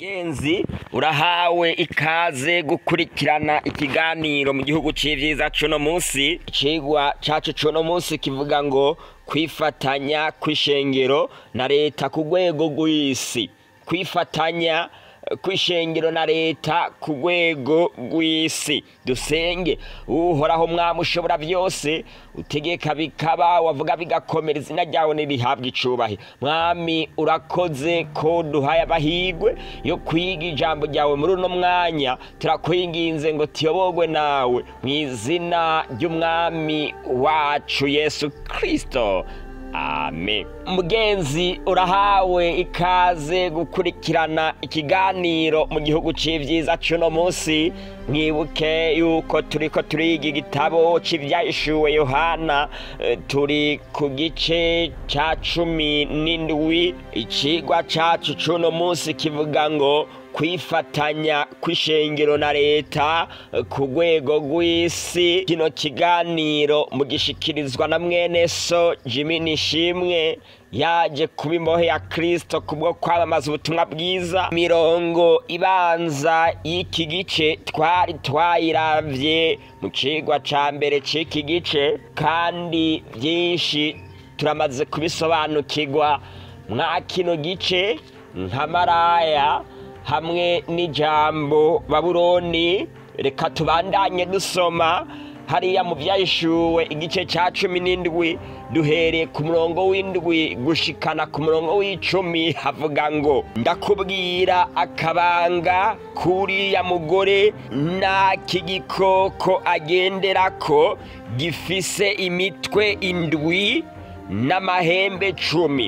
mugenzi urahawe ikaze gukurikirana ikiganiro mu gihugu c'ivyiza cuno musi icigwa cacu cuno musi kivuga ngo kwifatanya kw'ishengero na leta ku rwego rw'isi kwifatanya kw'ishengero na leta ku rwego rw'isi dusenge uhoraho mwami ushobora byose utegeka bikaba wavuga bigakomera izina ryawe nirihabwa icubahiro mwami urakoze ko duhaye abahigwe yo kwiga ijambo ryawe muri uno mwanya turakwinginze ngo tuyoborwe nawe mu izina ry'umwami wacu yesu kirisito amen mugenzi urahawe ikaze gukurikirana ikiganiro mu gihugu c'ivyiza cuno musi mwibuke yuko turiko turiga igitabo c'ivyahishuwe yohana eh, turi ku gice ca cumi n'indwi icigwa cacu cuno musi kivuga ngo kwifatanya kw'ishengero na leta eh, ku rwego rw'isi kino kiganiro mugishikirizwa na mwene so jimi nishimwe yaje kuba imbohe ya kristo kubwo kwamamaza ubutumwa bwiza mirongo ibanza y'iki gice twari twayiravye mu cigwa ca mbere c'iki gice kandi vyinshi turamaze kubisobanukirwa mwa kino gice nka maraya hamwe n'ijambo babuloni reka tubandanye dusoma hariya mu byahishuwe igice cya cumi n'indwi duhereye ku murongo w'indwi gushikana ku murongo w'icumi havuga ngo ndakubwira akabanga k'uriya mugore n'ak'igikoko agenderako gifise imitwe indwi n'amahembe cumi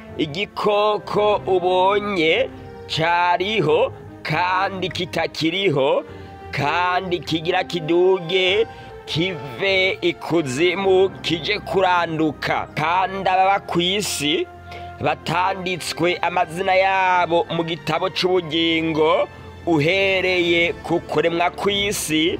igikoko ubonye cyariho kandi kitakiriho kandi kigira kiduge kive ikuzimu kije kuranduka kandi ababa ku isi batanditswe amazina yabo mu gitabo c'ubugingo uhereye ku kuremwa kw'isi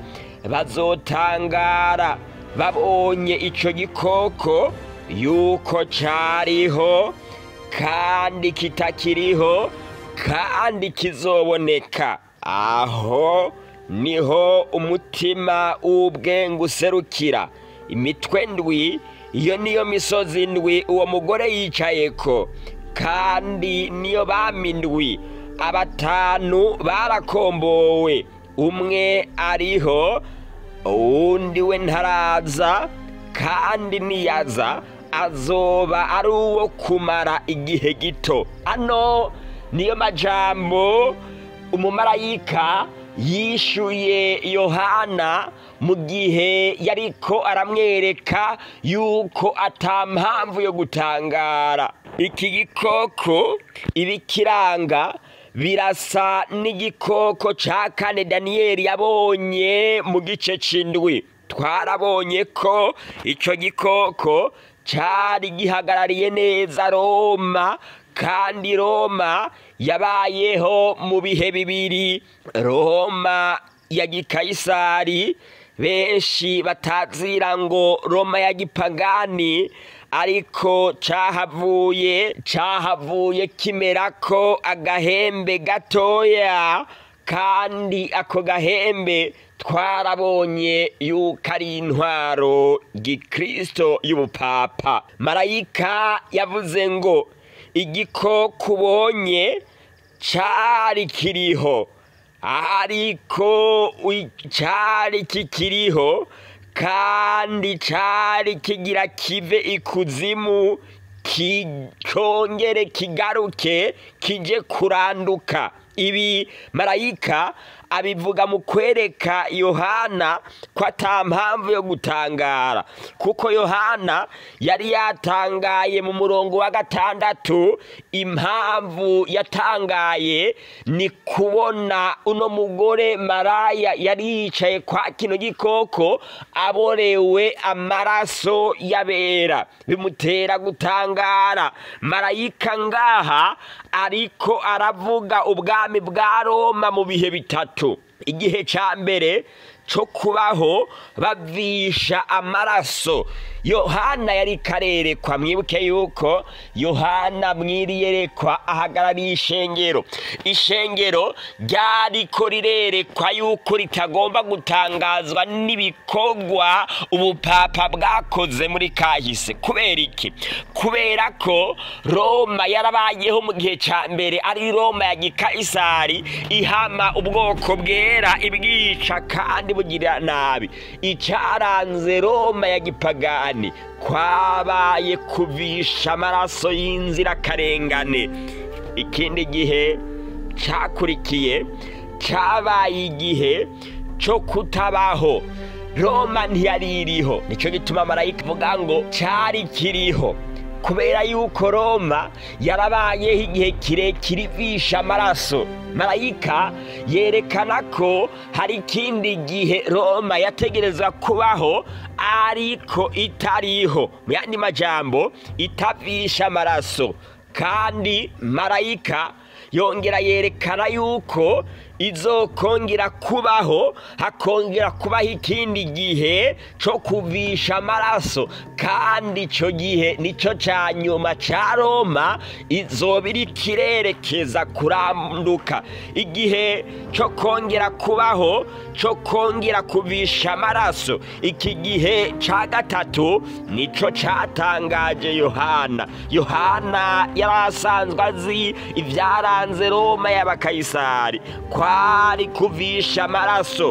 bazotangara babonye ico gikoko yuko cariho kandi kitakiriho kandi kizoboneka aho niho umutima w'ubwenge userukira imitwe ndwi iyo niyo misozi ndwi uwo mugore yicayeko kandi niyo bami ndwi abatanu barakombowe umwe ariho uwundi we ntaraza kandi niyaza azoba ari uwo kumara igihe gito ano niyo majambo umumarayika yishuye yohana mu gihe yariko aramwereka yuko ata mpamvu yo gutangara iki gikoko ibikiranga birasa n'igikoko ca kane daniyeli yabonye mu gice c'indwi twarabonye ko ico gikoko cari gihagarariye neza roma kandi roma yabayeho mu bihe bibiri roma ya gikayisari benshi batazira ngo roma ya gipagani ariko cahavuye cahavuye kimerako agahembe gatoya kandi ako gahembe twarabonye yuko ari intwaro gikristo y'ubupapa marayika yavuze ngo igikoko ubonye cari kiriho ariko cari kikiriho kandi cari kigira kive ikuzimu kicongere kigaruke kije kuranduka ibi marayika abivuga mu kwereka yohana ko ata mpamvu yo gutangara kuko yohana yari yatangaye mu murongo wa gatandatu impamvu yatangaye ni kubona uno mugore maraya yari yicaye kwa kino gikoko aborewe amaraso y'abera bimutera gutangara marayika ngaha ariko aravuga ubwami bwa roma mu bihe bitatu igihe ca mbere cyo kubaho bavisha amaraso yohana yari karerekwa mwibuke yuko yohana mwiriyerekwa ahagarariye ishengero ishengero ryariko rirerekwa yuko ritagomba gutangazwa n'ibikorwa ubupapa bwakoze muri kahise kubera iki kubera ko roma yarabayeho mu gihe cya mbere ari roma ya gikayisari ihama ubwoko bwera ibwica kandi bugira nabi icyaranze roma ya gipagani kwabaye kuvisha amaraso y'inzirakarengane ikindi gihe cyakurikiye cyabaye igihe cyo kutabaho roma ntiyari iriho nicyo gituma marayika ivuga ngo cyari kiriho kubera yuko roma yarabayeho igihe kirekire ivisha amaraso marayika yerekana ko hari ikindi gihe roma yategereza kubaho ariko itariho mu yandi majambo itavisha amaraso kandi marayika yongera yerekana yuko izokongera kubaho hakongera kubaho ikindi gihe cyo kuvisha amaraso kandi icyo gihe nicyo cya nyuma cya roma izoba iri kirerekeza kuranduka igihe cyo kongera kubaho cyo kongera kuvisha amaraso iki gihe cya gatatu nicyo cyatangaje yohana yohana yari asanzwe azi ibyaranze roma y'abakayisari kwari kuvisha amaraso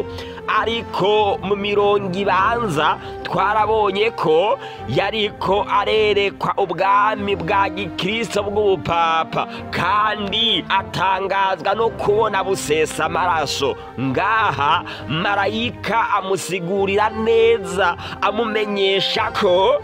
ariko mu mirongo ibanza twarabonye ko yariko arerekwa ubwami bwa gikristo bw'ubupapa kandi atangazwa no kubona busesa amaraso ngaha marayika amusigurira neza amumenyesha ko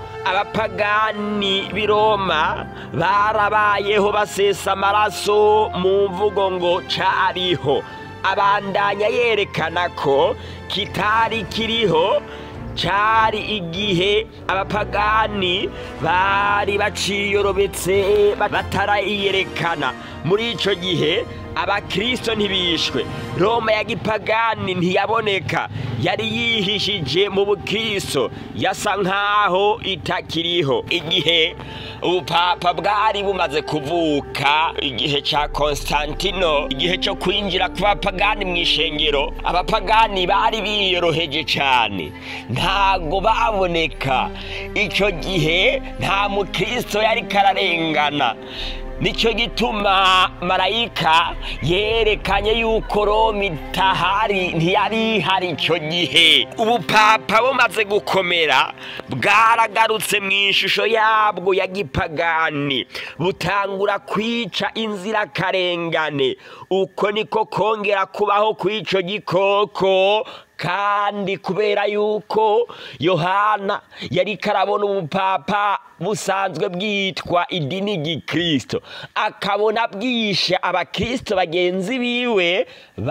abapagani b'i roma barabayeho basesa amaraso mu mvugo ngo cariho abandanya yerekana ko kitari kiriho cyari igihe abapagani bari baciyorobetse batarayiyerekana muri icyo gihe abakirisito ntibishwe roma ya gipagani ntiyaboneka yari yihishije mu bukirisito yasa nk'aho itakiriho igihe ubupapa bwari bumaze kuvuka igihe cya konstantino igihe cyo kwinjira ku bapagani mu ishengero abapagani bari biyoroheje cyane ntago baboneka icyo gihe nta mukirisito yari kararengana nicyo gituma marayika yerekanye yuko roma itahari ntiyari ihari icyo gihe ubupapa bumaze gukomera bwaragarutse mu ishusho yabwo ya gipagani butangura kwica inzirakarengane uko niko kongera kubaho kw'icyo gikoko kandi kubera yuko yohana yari karabona ubupapa busanzwe bwitwa idini gikristo akabona bwishe abakristo bagenzi biwe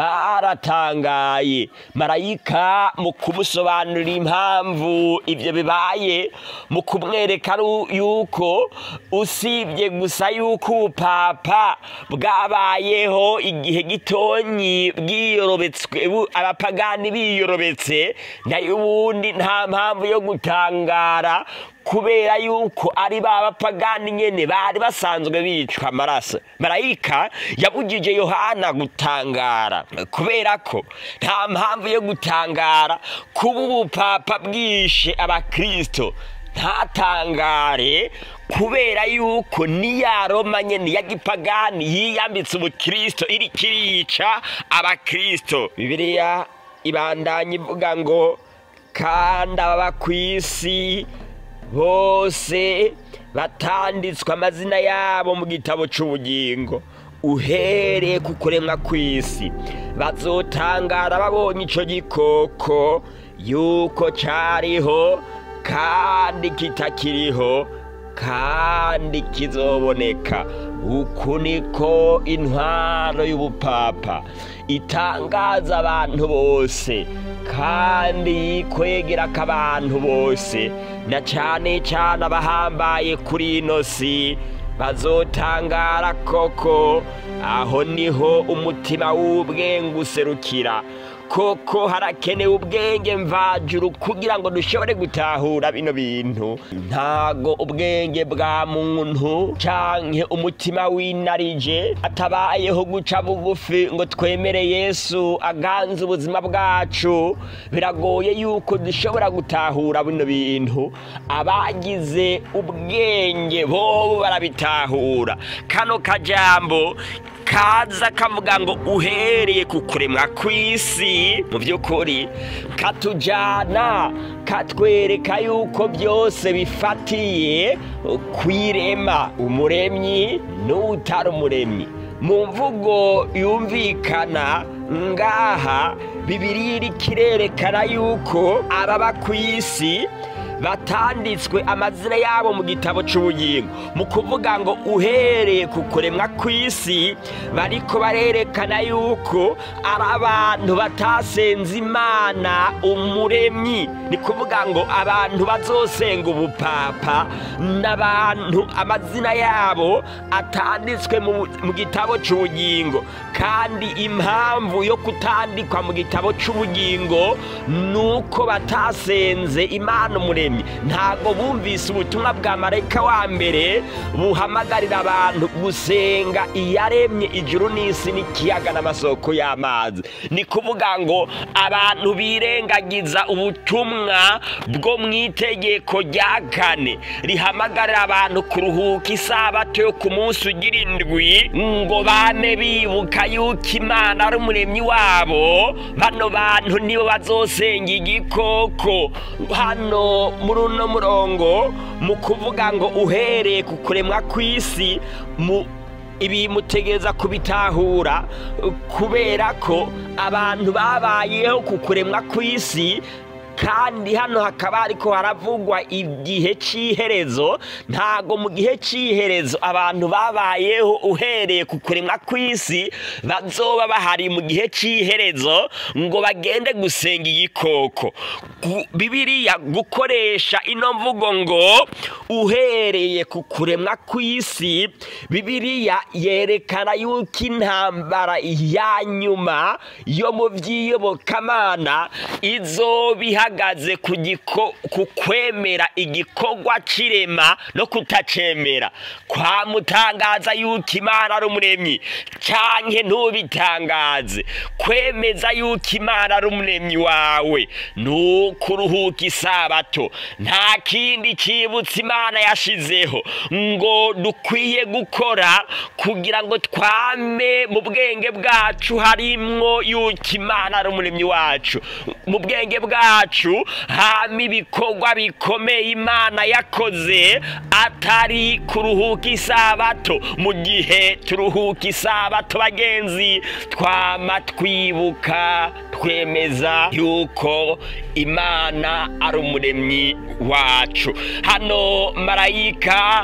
baratangaye marayika mu kumusobanurira impamvu ibyo bibaye mu kumwereka yuko usibye gusa yuko ubupapa bwabayeho igihe gitonyi bwiyorobetswe abapagani biyorobetse nayo ubundi nta mpamvu yo gutangara kubera yuko ari ba bapagani nyene bari basanzwe bicwa amaraso marayika yabugije yohana gutangara kubera ko nta mpamvu yo gutangara kuba ubupapa bwishe abakristo ntatangare kubera yuko niya roma nyene ya gipagani yiyambitse ubukristo iri kirica abakristo bibiliya ibandanya ivuga ngo kandi ababa ku isi bose batanditswe amazina yabo mu gitabo cy'ubugingo uhereye ku kuremwa kw'isi bazotangara babonye icyo gikoko yuko cyariho kandi kitakiriho kandi kizoboneka uku niko intwaro y'ubupapa itangaza abantu bose kandi yikwegera ko abantu bose na cyane cyane abahambaye kuri ino si bazotangara koko aho niho umutima w'ubwenge userukira koko harakenewe ubwenge mvajuru kugira ngo dushobore gutahura bino bintu ntago ubwenge bwa muntu canke umutima winarije atabayeho guca bugufi ngo twemere yesu aganze ubuzima bwacu biragoye yuko dushobora gutahura bino bintu abagize ubwenge bobo barabitahura kano kajambo kaza kavuga ngo uhereye ku kuremwa kw'isi mu by'ukuri katujyana katwereka yuko byose bifatiye kwirema umuremyi n'utari umuremyi mu mvugo yumvikana ngaha bibiri iri kirerekana yuko ababa ku isi batanditswe amazina yabo mu gitabo cy'ubugingo mu kuvuga ngo uhereye ku kuremwa kw'isi bariko barerekana yuko ari abantu batasenze imana umuremyi ni kuvuga ngo abantu bazosenga ubupapa n'abantu amazina yabo atanditswe mu gitabo cy'ubugingo kandi impamvu yo kutandikwa mu gitabo cy'ubugingo ni uko batasenze imana umuremyi ntabwo bumvise ubutumwa bwa marayika wa mbere buhamagarira abantu gusenga iyaremye ijuru n'isi n'ikiyaga n'amasoko y'amazi ni kuvuga ngo abantu birengagiza ubutumwa bwo mu itegeko rya kane rihamagarira abantu kuruhuka isabato yo ku munsi ugira indwi ngo bame bibuka yuko imana ari umuremyi wabo bano bantu nibo bazosenga igikoko hano muri uno murongo mu kuvuga ngo uhereye ku kuremwa kw'isi mu ibi mutegereza kubitahura kubera ko abantu babayeho ku kuremwa kw'isi kandi hano hakaba ariko haravugwa igihe cy'iherezo ntago mu gihe cy'iherezo abantu babayeho uhereye ku kuremwa kw'isi bazoba bahari mu gihe cy'iherezo ngo bagende gusenga igikoko bibiriya gukoresha ino mvugo ngo uhereye ku kuremwa kw'isi bibiriya yerekana yuko intambara ya nyuma yo mu by'iyobokamana izoba ihagaze ku kwemera igikorwa kirema no kutacemera kwamutangaza yuko imana ari umuremyi cyane ntubitangaze kwemeza yuko imana ari umuremyi wawe ni ukuruhuka isabato nta kindi cyibutsa imana yashizeho ngo dukwiye gukora kugira ngo twame mu bwenge bwacu harimwo yuko imana ari umuremyi wacu mu bwenge bwacu hama ibikorwa bikomeye imana yakoze atari kuruhuka isabato mu gihe turuhuka isabato bagenzi twama twibuka twemeza yuko imana ari umuremyi wacu hano marayika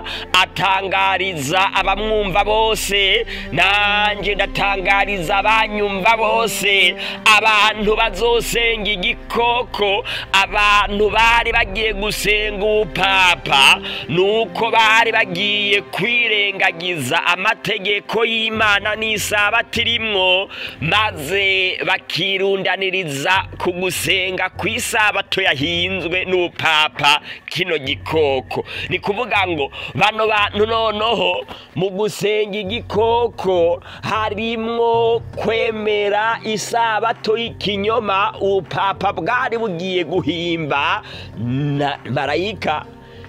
atangariza abamwumva bose nanjye ndatangariza abanyumva bose abantu bazosenga igikoko abantu bari bagiye gusenga ubupapa nuko bari bagiye kwirengagiza amategeko y'imana n'isabato irimwo maze bakirundaniriza ku gusenga ku isabato yahinzwe n'ubupapa kino gikoko ni kuvuga ngo bano bantu noneho mu gusenga igikoko harimwo kwemera isabato y'ikinyoma ubupapa bwari bugiye guhimba na marayika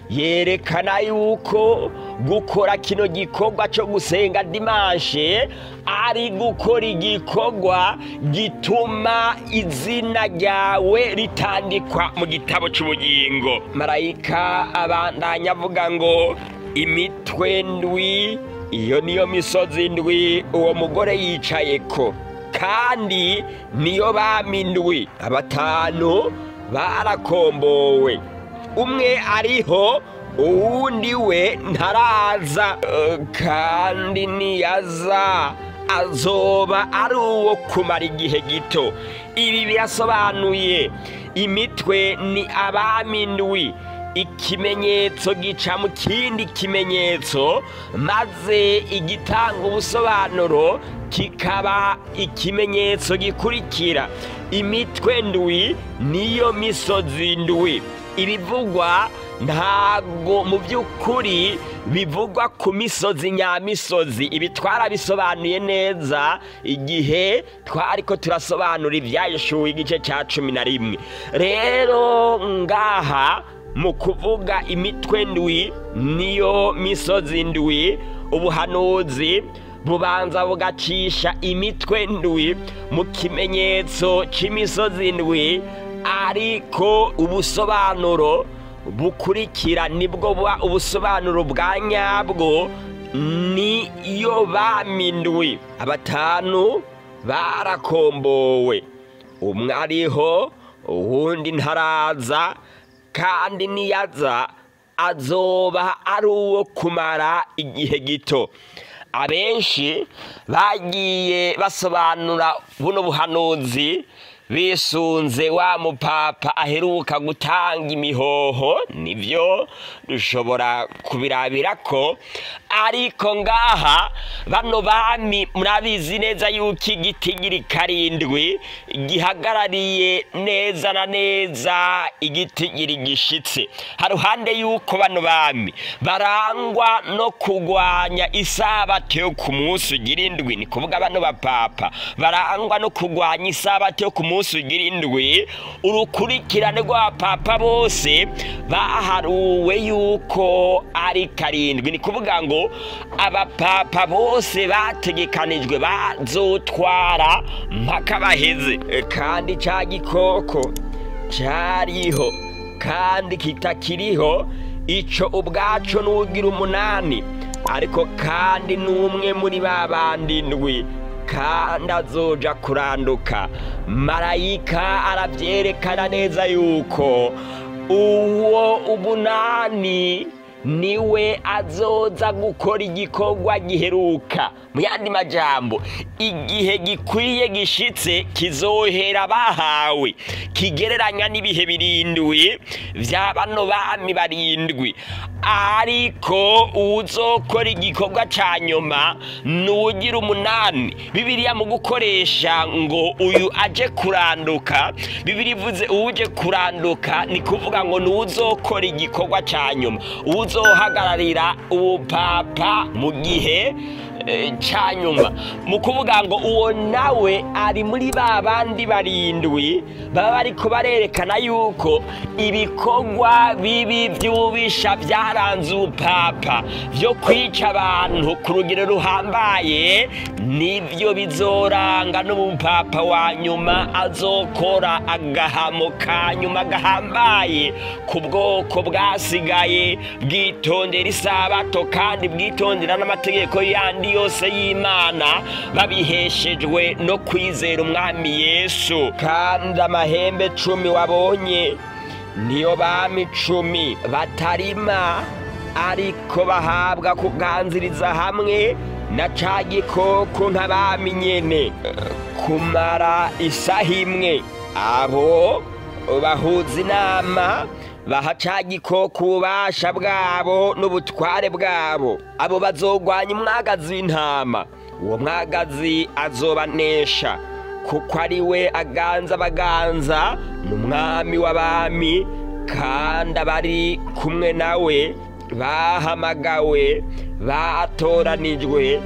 yerekana yuko gukora kino gikorwa cyo gusenga dimanshe ari gukora igikorwa gituma izina ryawe ritandikwa mu gitabo cy'ubugingo marayika abandanya avuga ngo imitwe ndwi iyo niyo misozi ndwi uwo mugore yicaye ko kandi niyo bamindwi abatanu barakombowe umwe ariho uwundi we ntaraza kandi niyaza azoba ari uwo kumara igihe gito ibi birasobanuye imitwe ni abamindwi ikimenyetso gica mu kindi kimenyetso maze igitanga ubusobanuro kikaba ikimenyetso gikurikira imitwe ndwi niyo misozi ndwi ibivugwa ntabwo mu by'ukuri bivugwa ku misozi nyamisozi ibi twarabisobanuye neza igihe twari ko turasobanura ibyayishuwe igice cya cumi na rimwe rero ngaha mu kuvuga imitwe ndwi niyo misozi ndwi ubuhanuzi bubanza bugacisha imitwe ndwi mu kimenyetso cy'imisozi ndwi ariko ubusobanuro bukurikira nibwo buba ubusobanuro bwa nyabwo ni iyo bamindwi abatanu barakombowe umwe ariho uwundi ntaraza kandi niyaza azoba ari uwo kumara igihe gito abenshi bagiye basobanura buno buhanuzi bisunze wa mupapa aheruka gutanga imihoho nibyo dushobora kubirabira ko ariko ngaha bano bami murabizi neza yuko igitigiri karindwi gihagarariye neza na neza igitigiri gishitse haruhande yuko bano bami barangwa no kurwanya isabato yo ku munsi ugira indwi ni kuvuga bano bapapa barangwa no kurwanya isabato yo ku munsi munsi ugira indwi urukurikirane rw'abapapa bose baharuwe yuko ari karindwi ni kuvuga ngo abapapa bose bategekanijwe bazotwara mpaka baheze kandi cya gikoko cyariho kandi kitakiriho icyo ubwacu n'ugira umunani ariko kandi n'umwe muri ba bandi ndwi kandi azoja kuranduka marayika arabyerekana neza yuko uwo umunani niwe azoza gukora igikorwa giheruka mu yandi majambo igihe gikwiye gishitse kizohera bahawe kigereranya n'ibihe birindwi bya bano bami barindwi ariko uzokora igikorwa cya nyuma ni ugira umunani bibiriya mu gukoresha ngo uyu aje kuranduka bibiri ivuze uje kuranduka ni kuvuga ngo ni uzokora igikorwa cya nyuma uzohagararira ubupapa mu gihe cya nyuma mu kuvuga ngo uwo nawe ari muri ba bandi barindwi baba bariko barerekana yuko ibikorwa bibi by'ububisha byaranze ubupapa byo kwica abantu ku rugero ruhambaye nibyo bizoranga n'ubupapa wa nyuma azokora agahamo ka nyuma gahambaye ku bwoko bwasigaye bwitondera isabato kandi bwitondera n'amategeko yandi yose y'imana babiheshejwe no kwizera umwami yesu kandi amahembe cumi wabonye niyo bami icumi batarima ariko bahabwa kuganziriza hamwe na ca gikoko nk'abami nyene kumara isaha imwe abo bahuza inama baha ca gikoko ububasha bwabo n'ubutware bwabo abo bazogwanya umwagazi w'intama uwo mwagazi azobanesha kuko ari we aganza abaganza ni umwami w'abami kandi abari kumwe nawe bahamagawe batoranijwe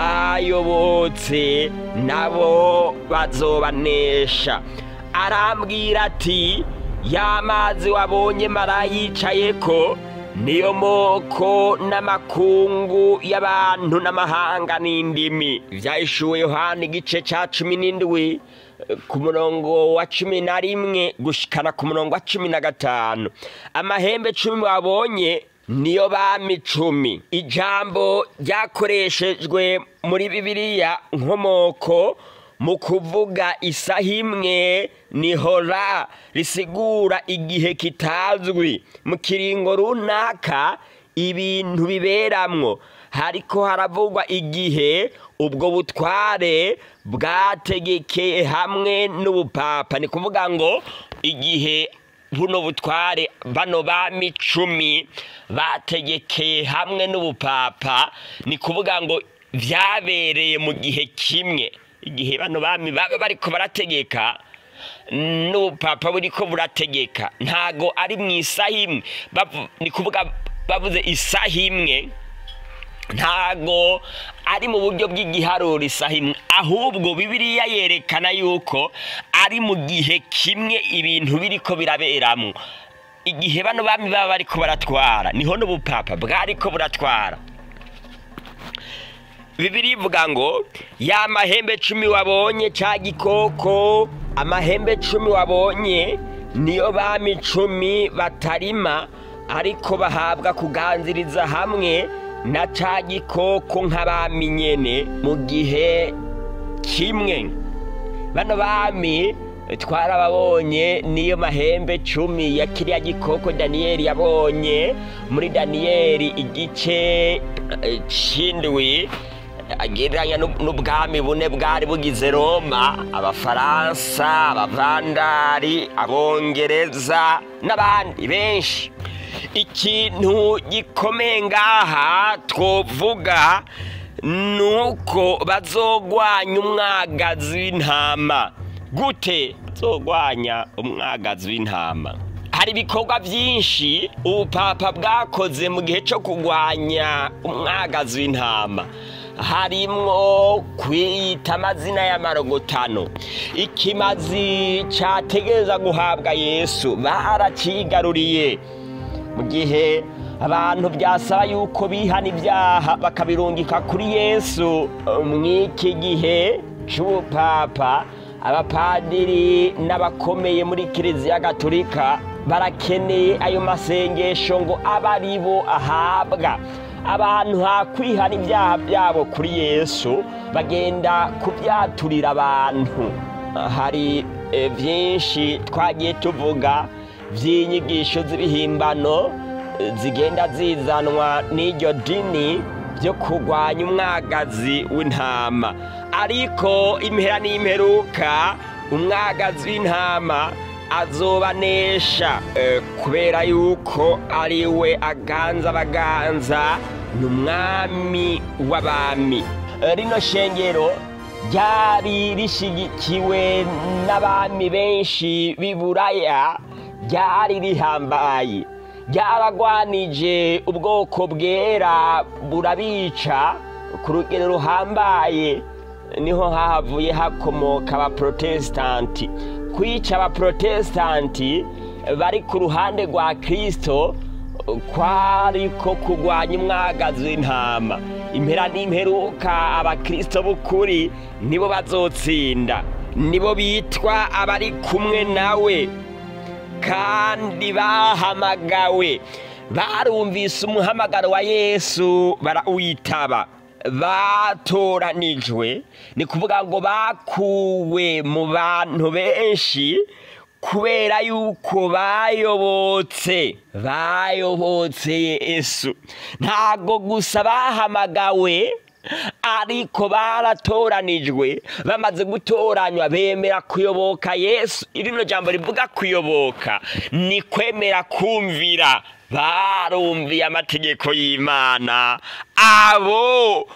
bayobotse nabo bazobanesha arambwira ati ya mazi wabonye marayicaye ko niyo moko n'amakungu y'abantu n'amahanga n'indimi byahishuwe yohani igice cya cumi n'indwi ku murongo wa cumi na rimwe gushikana ku murongo wa cumi na gatanu amahembe cumi wabonye niyo bami icumi ijambo ryakoreshejwe muri bibiliya nkomoko mu kuvuga isaha imwe ni hora risigura igihe kitazwi mu kiringo runaka ibintu biberamwo hariko haravugwa igihe ubwo butware bwategekeye hamwe n'ubupapa ni kuvuga ngo igihe buno butware bano bami icumi bategekeye hamwe n'ubupapa ni kuvuga ngo byabereye mu gihe kimwe igihe bano bami baba bariko barategeka n'ubupapa buriko burategeka ntago ari mu isaha imwe bavu- ni kuvuga bavuze isaha imwe ntago ari mu buryo bw'igiharuro isaha imwe ahubwo bibiliya yerekana yuko ari mu gihe kimwe ibintu biriko biraberamwo igihe bano bami baba bariko baratwara niho n'ubupapa bwariko buratwara bibiri ivuga ngo ya mahembe cumi wabonye ca gikoko amahembe cumi wabonye niyo bami cumi batarima ariko bahabwa kuganziriza hamwe na ca gikoko nk'abami nyene mu gihe kimwe bano bami twarababonye niyo mahembe cumi ya kiriya gikoko daniyeli yabonye muri daniyeli igice eh, c'indwi agereranya n'ub- n'ubwami bune bwari bugize roma abafaransa abavandari abongereza n'abandi benshi ikintu gikomeye ngaha twovuga nuko bazogwanya umwagazi w'intama gute bazogwanya umwagazi w'intama hari ibikorwa byinshi ubupapa bwakoze mu gihe cyo kurwanya umwagazi w'intama harimwo kwiyita amazina y'amarogotano ikimazi cyategereza guhabwa yesu baracigaruriye mu gihe abantu byasaba yuko bihana ibyaha bakabirungika kuri yesu mw'iki gihe cy'ubupapa abapadiri n'abakomeye muri kiliziya gatolika barakeneye ayo masengesho ngo abe ari bo ahabwa abantu hakwihana ibyaha byabo kuri yesu bagenda kubyaturira abantu hari eh, byinshi twagiye tuvuga by'inyigisho z'ibihimbano eh, zigenda zizanwa n'iryo dini byo kurwanya umwagazi w'intama ariko impera n'imperuka umwagazi w'intama azobanesha eh, kubera yuko ari we aganza abaganza ni umwami w'abami Eh, rino shengero ryari rishigikiwe n'abami benshi b'i buraya ryari rihambaye ryaragwanije ubwoko bwera burabica ku rugero ruhambaye niho hahavuye hakomoka abaprotesitanti kwica abaprotesitanti bari ku ruhande rwa kirisito kwariko kurwanya umwagazi w'intama impera n'imperuka abakirisito b'ukuri nibo bazotsinda nibo bitwa abari kumwe nawe kandi bahamagawe barumvise umuhamagaro wa yesu barawitaba batoranijwe ni kuvuga ngo bakuwe mu bantu benshi kubera yuko bayobotse bayobotse yesu ntago gusa bahamagawe ariko baratoranijwe bamaze gutoranywa bemera kuyoboka yesu irino jambo rivuga kuyoboka ni kwemera kumvira barumviye amategeko y'imana abo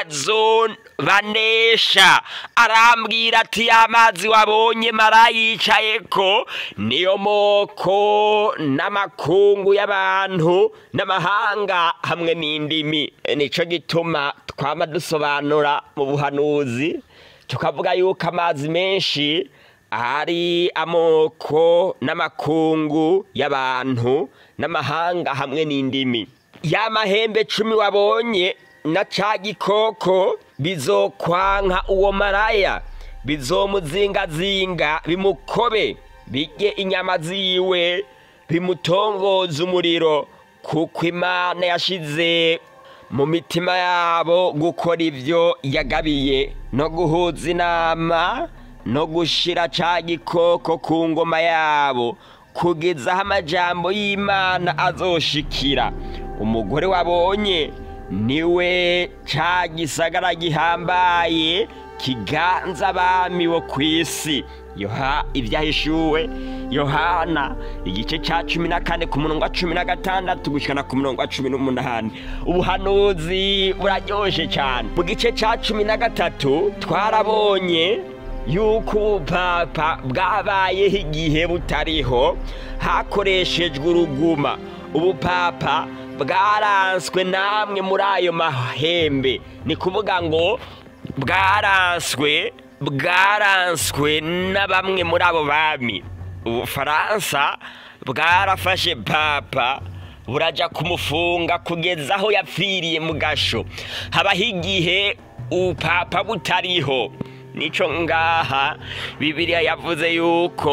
bazobanesha arambwira ati amazi wabonye marayicaye ko niyo moko n'amakungu y'abantu n'amahanga hamwe n'indimi nicyo gituma twama dusobanura mu buhanuzi tukavuga yuko amazi menshi ari amoko n'amakungu y'abantu n'amahanga hamwe n'indimi ya mahembe cumi wabonye na ca gikoko bizokwanka uwo maraya bizomuzingazinga bimukobe bijye inyama ziwe bimutongoza umuriro kuko imana yashize mu mitima yabo gukora ibyo yagabiye no guhuza inama no gushira ca gikoko ku ngoma yabo kugeza aho amajambo y'imana azoshikira umugore wabonye niwe ca gisagara gihambaye kiganza abami bo ku isi yoha ibyahishuwe yohana igice cya cumi na kane ku murongo wa cumi na gatandatu gushyikana ku murongo wa cumi n'umunani ubuhanuzi buraryoshye cyane mu gice cya cumi na gatatu twarabonye yuko ubupapa bwabayeho igihe butariho hakoreshejwe uruguma ubupapa bwaranswe namwe muri ayo mahembe ni kuvuga ngo bwaranswe bwaranswe na bamwe muri abo bami ubufaransa bwarafashe papa burajya kumufunga kugeza aho yapfiriye mu gasho habaho igihe ubupapa butariho nico ngaha bibiliya yavuze yuko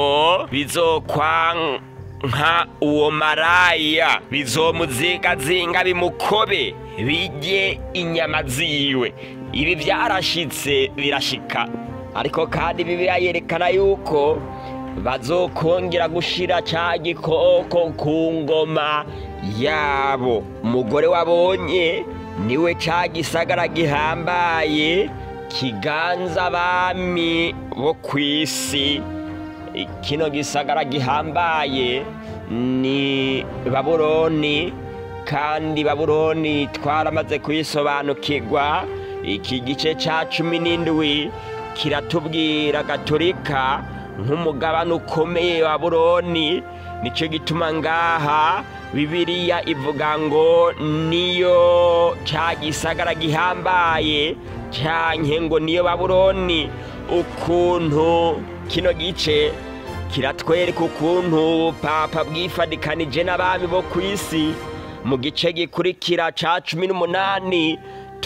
bizokwanka uwo maraya bizomuzingazinga bimukobe bijye inyama ziwe ibi byarashitse birashika ariko kandi bibiliya yerekana yuko bazokongera gushira cya gikoko ku ngoma yabo umugore wabonye niwe cya gisagara gihambaye kiganza abami bo ku isi kino gisagara gihambaye ni baburoni kandi baburoni twaramaze kuyisobanukirwa iki gice cya cumi n'indwi kiratubwira gaturika nk'umugabane ukomeye wa buroni nicyo gituma ngaha bibiliya ivuga ngo niyo cya gisagara gihambaye cyanke ngo niyo baburoni ukuntu kino gice kiratwereka ukuntu papa bwifadikanije n'abami bo ku isi mu gice gikurikira cya cumi n'umunani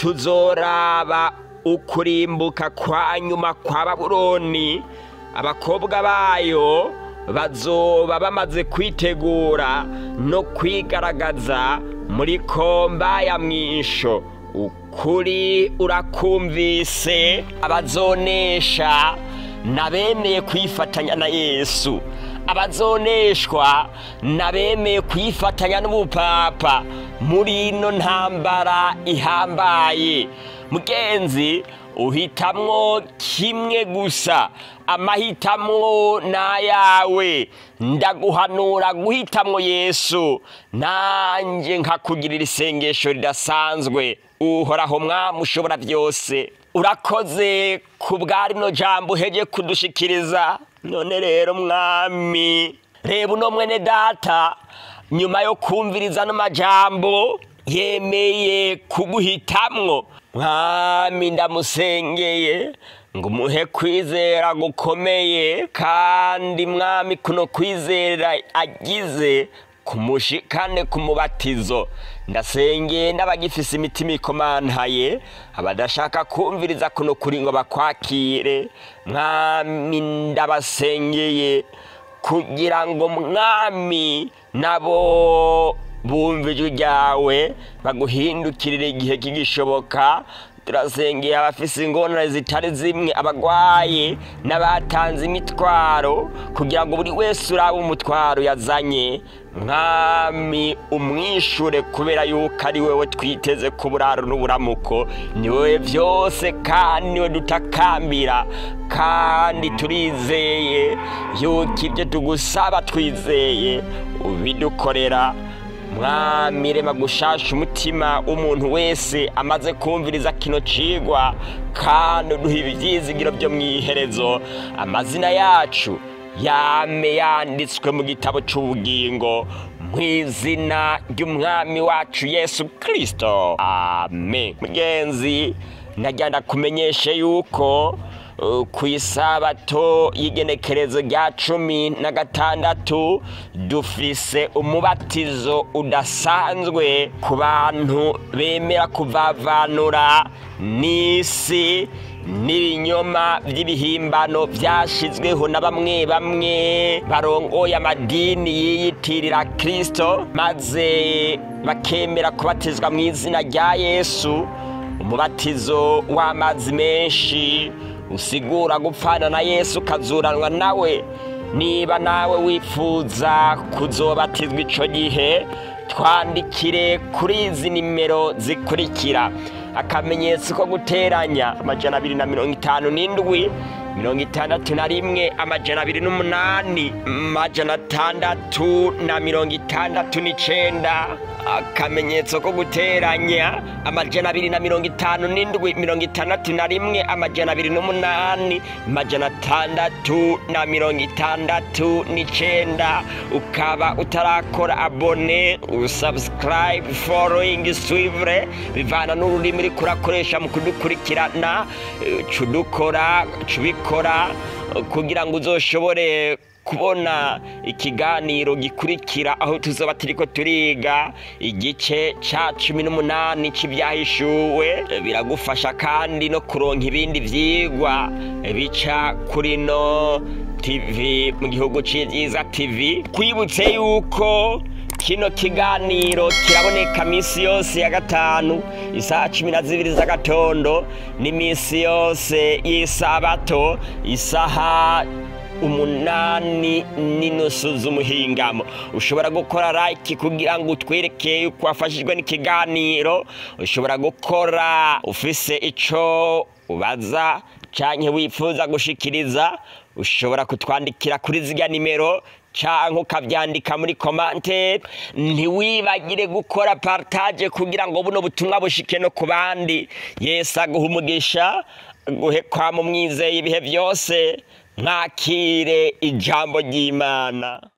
tuzoraba ukurimbuka kwa nyuma kwa baburoni abakobwa bayo bazoba bamaze kwitegura no kwigaragaza muri komba ya mwisho ukuri urakumvise abazonesha nabemeye kwifatanya na yesu abazoneshwa nabemeye kwifatanya n'ubupapa muri ino ntambara ihambaye mugenzi uhitamwo kimwe gusa amahitamwo n'ayawe ndaguhanura guhitamwo yesu nanjye nkakugirira isengesho ridasanzwe uhoraho mwami ushobora byose urakoze ku bwa rino jambo uhege kudushikiriza none rero mwami reba uno mwene data nyuma yo kumviriza ano majambo yemeye kuguhitamwo mwami ndamusengeye ngo umuhe kwizera gukomeye kandi mwami kuno kwizera agize kumushikane ku mubatizo ndasengeye n'abagifise imitima ikomantaye abadashaka kumviriza kuno kuri ngo bakwakire mwami ndabasengeye kugira ngo mwami nabo bumva ijwi ryawe baguhindukirire igihe kigishoboka turasengeye abafise ingorane zitari zimwe abagwaye n'abatanze imitwaro kugira ngo buri wese urabe umutwaro yazanye mwami umwishure kubera yuko ari wewe twiteze ku buraro n'uburamuko ni wowe byose kandi niwe dutakambira kandi turizeye yuko ibyo tugusaba twizeye ubidukorera mwami rema gushasha umutima w'umuntu wese amaze kumviriza kino cigwa kandi uduha ibyizigiro byo mu iherezo amazina yacu yame yanditswe mu gitabo cy'ubugingo mu izina ry'umwami wacu yesu kirisito amen mugenzi ndagenda kumenyeshe yuko ku isabato y'igenekerezo rya cumi na gatandatu dufise umubatizo udasanzwe ku bantu bemera kuvavanura n'isi n'ibinyoma by'ibihimbano byashyizweho na bamwe bamwe barongoye amadini yiyitirira kirisito maze bakemera kubatizwa mu izina rya yesu umubatizo w'amazi menshi usigura gupfana na yesu ukazuranwa nawe niba nawe wifuza kuzobatizwa icyo gihe twandikire kuri izi nimero zikurikira akamenyetso ko guteranya amajana abiri na mirongo itanu n'indwi mirongo itandatu na rimwe amajana abiri n'umunani amajana atandatu na mirongo itandatu n'icenda akamenyetso ko guteranya amajana abiri na mirongo itanu n'indwi mirongo itandatu na rimwe amajana abiri n'umunani amajana atandatu na mirongo itandatu n'icenda ukaba utarakora abone usubscribe following suivre bivana n'ururimi uriko urakoresha mu kudukurikirana eh, cudukora cubikora kugira ngo uzoshobore kubona ikiganiro gikurikira aho tuzoba turiko turiga igice ca cumi n'umunani c'ivyahishuwe biragufasha kandi no kuronka ibindi vyigwa bica kuri no tv mu gihugu c'ivyiza tv kwibutse yuko kino kiganiro kiraboneka minsi yose ya gatanu isaha cumi na zibiri z'agatondo n'iminsi yose y'isabato isaha umunani n'inusu z'umuhingamo ushobora gukora like kugira ngo utwereke yuko wafashijwe n'ikiganiro ushobora gukora ufise ico ubaza canke wifuza gushikiriza ushobora kutwandikira kuri zirya nimero canke ukavyandika muri komante ntiwibagire gukora partage kugira ngo buno butumwa bushike no ku bandi yesu aguha umugisha guhe kwa mu mwizeye ibihe byose mwakire ijambo ry'imana